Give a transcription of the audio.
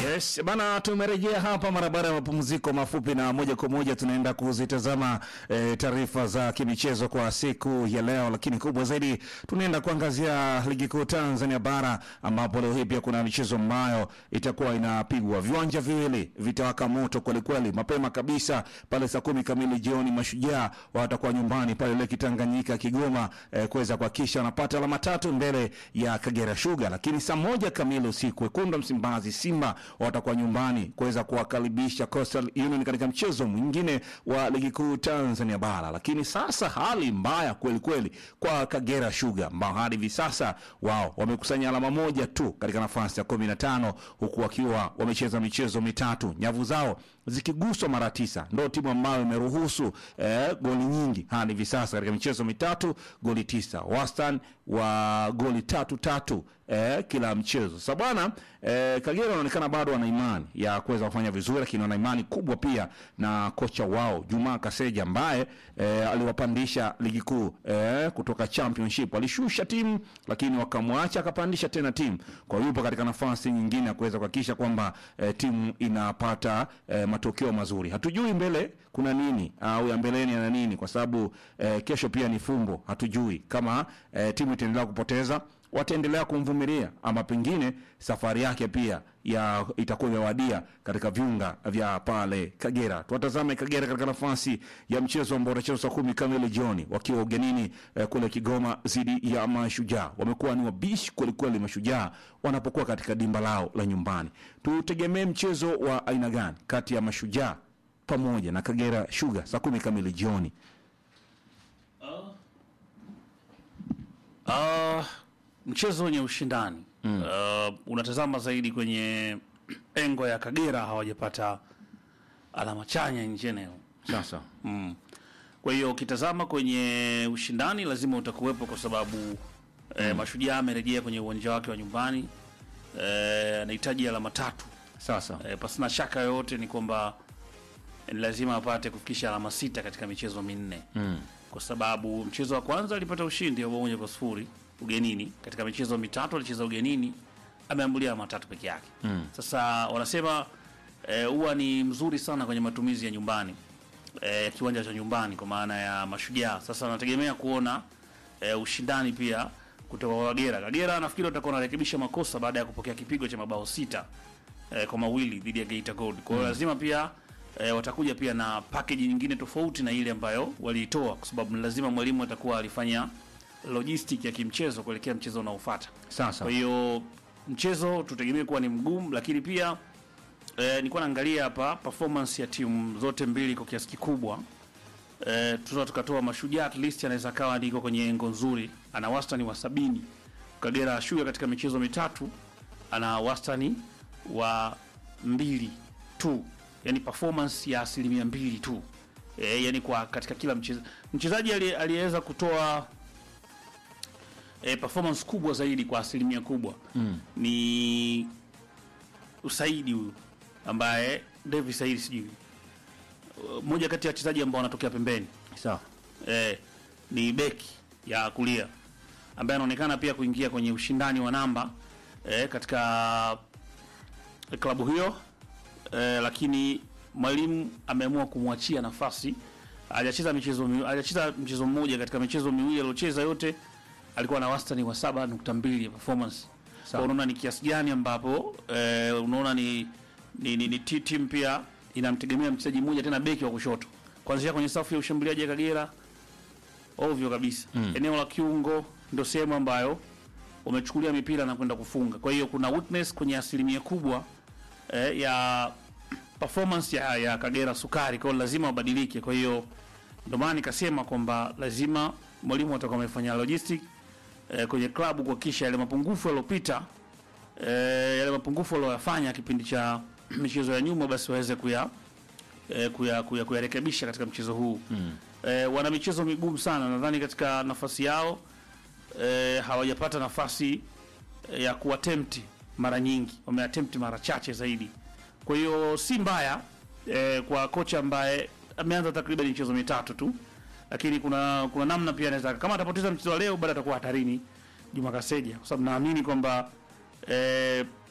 Yes, bana tumerejea hapa mara baada ya mapumziko mafupi na moja kwa moja tunaenda kuzitazama e, taarifa za kimichezo kwa siku ya leo, lakini kubwa zaidi tunaenda kuangazia ligi kuu Tanzania bara ambapo leo hii pia kuna michezo ambayo itakuwa inapigwa. Viwanja viwili vitawaka moto kweli kweli mapema kabisa pale saa kumi kamili jioni. Mashujaa watakuwa nyumbani pale Leki Tanganyika Kigoma, e, kuweza kuhakikisha wanapata alama tatu mbele ya Kagera Sugar, lakini saa moja kamili usiku wekundu wa Msimbazi Simba watakuwa nyumbani kuweza kuwakaribisha Coastal Union katika mchezo mwingine wa ligi kuu Tanzania bara. Lakini sasa hali mbaya kweli kweli kwa Kagera Sugar ambao hadi hivi sasa wao wamekusanya alama moja tu katika nafasi ya kumi na tano huku wakiwa wamecheza michezo mitatu, nyavu zao zikiguswa mara tisa. Ndo timu ambayo imeruhusu eh, goli nyingi hadi hivi sasa katika michezo mitatu, goli tisa, wastani wa goli tatu tatu eh, kila mchezo. Sasa bwana eh, Kagera wanaonekana bado wana imani ya kuweza kufanya vizuri, lakini wana imani kubwa pia na kocha wao Juma Kaseja ambaye eh, aliwapandisha ligi kuu eh, kutoka championship. Alishusha timu lakini wakamwacha akapandisha tena timu, kwa hiyo yupo katika nafasi nyingine ya kuweza kuhakikisha kwamba eh, timu inapata eh, matokeo mazuri. Hatujui mbele kuna nini au ya mbeleni ana nini, kwa sababu eh, kesho pia ni fumbo. Hatujui kama eh, timu itaendelea kupoteza wataendelea kumvumilia ama pengine safari yake pia ya itakuwa imewadia katika viunga vya pale Kagera. Tuwatazame Kagera katika nafasi ya mchezo ambao utachezwa saa kumi kamili jioni wakiwa ugenini eh, kule Kigoma dhidi ya Mashujaa. Wamekuwa ni wabishi kwelikweli Mashujaa wanapokuwa katika dimba lao la nyumbani. Tutegemee mchezo wa aina gani kati ya Mashujaa pamoja na Kagera Sugar saa kumi kamili jioni? Uh, mchezo wenye ushindani mm. Uh, unatazama zaidi kwenye engo ya Kagera hawajapata alama chanya nje eneo Sasa mm. Kwa hiyo ukitazama kwenye ushindani lazima utakuwepo kwa sababu eh, Mashujaa amerejea kwenye uwanja wake wa nyumbani eh, anahitaji alama tatu sasa eh, pasina shaka yoyote ni kwamba ni lazima apate kufikisha alama sita katika michezo minne mm. kwa sababu mchezo wa kwanza alipata ushindi wa bao moja kwa sifuri ugenini. Katika michezo mitatu alicheza ugenini, ameambulia alama tatu peke yake. Mm. Sasa wanasema eh, huwa ni mzuri sana kwenye matumizi ya nyumbani eh, ya kiwanja cha nyumbani kwa maana ya Mashujaa. Sasa wanategemea kuona eh, ushindani pia kutoka kwa Kagera. Kagera nafikiri watakuwa wanarekebisha makosa baada ya kupokea kipigo cha mabao sita eh, kwa mawili dhidi ya Geita Gold. Kwa hiyo lazima pia eh, watakuja pia na package nyingine tofauti na ile ambayo waliitoa, kwa sababu ni lazima mwalimu atakuwa alifanya logistic ya kimchezo kuelekea mchezo unaofuata. sasa Kwa hiyo mchezo tutegemee kuwa ni mgumu, lakini pia eh, nilikuwa naangalia hapa performance ya timu zote mbili kwa kiasi kikubwa eh, tunaweza tukatoa Mashujaa at least anaweza kawa ndiko kwenye engo nzuri, ana wastani wa sabini. Kagera Sugar katika michezo mitatu ana wastani wa mbili tu, yani performance ya asilimia mbili tu e, yani kwa katika kila mchezo mchezaji aliye- aliyeweza kutoa e, performance kubwa zaidi kwa asilimia kubwa Mm. ni Usaidi huyu ambaye Davis Saidi sijui Uh, mmoja kati ya wachezaji ambao wanatokea pembeni sawa eh, ni beki ya kulia ambaye anaonekana pia kuingia kwenye ushindani wa namba eh, katika klabu hiyo eh, lakini mwalimu ameamua kumwachia nafasi. Hajacheza michezo mi- hajacheza mchezo mmoja katika michezo miwili aliocheza yote alikuwa na wastani wa 7.2 ya performance. Kwa unaona ni kiasi gani ambapo eh, unaona ni ni, ni, ni ti- timu pia inamtegemea mchezaji mmoja tena beki wa kushoto kuanzia kwenye safu ya ushambuliaji ya Kagera ovyo kabisa Mm. eneo la kiungo ndio sehemu ambayo wamechukulia mipira na kwenda kufunga. Kwa hiyo kuna weakness kwenye asilimia kubwa eh, ya performance ya, ya Kagera Sukari, kwa hiyo lazima wabadilike. Kwa hiyo ndio maana nikasema kwamba lazima mwalimu atakuwa amefanya logistic eh, kwenye klabu kuhakikisha yale mapungufu yaliyopita eh, yale mapungufu walioyafanya kipindi cha michezo ya nyuma basi waweze kuya eh, kuya kuya kuyarekebisha katika mchezo huu mm. eh, wana michezo migumu sana. Nadhani katika nafasi yao eh, hawajapata nafasi eh, ya kuattempt mara nyingi, wameattempt mara chache zaidi. Kwa hiyo si mbaya eh, kwa kocha ambaye ameanza takriban michezo mitatu tu, lakini kuna kuna namna pia anaweza kama atapoteza mchezo wa leo, bado atakuwa hatarini Juma Kaseja, kwa sababu naamini kwamba eh,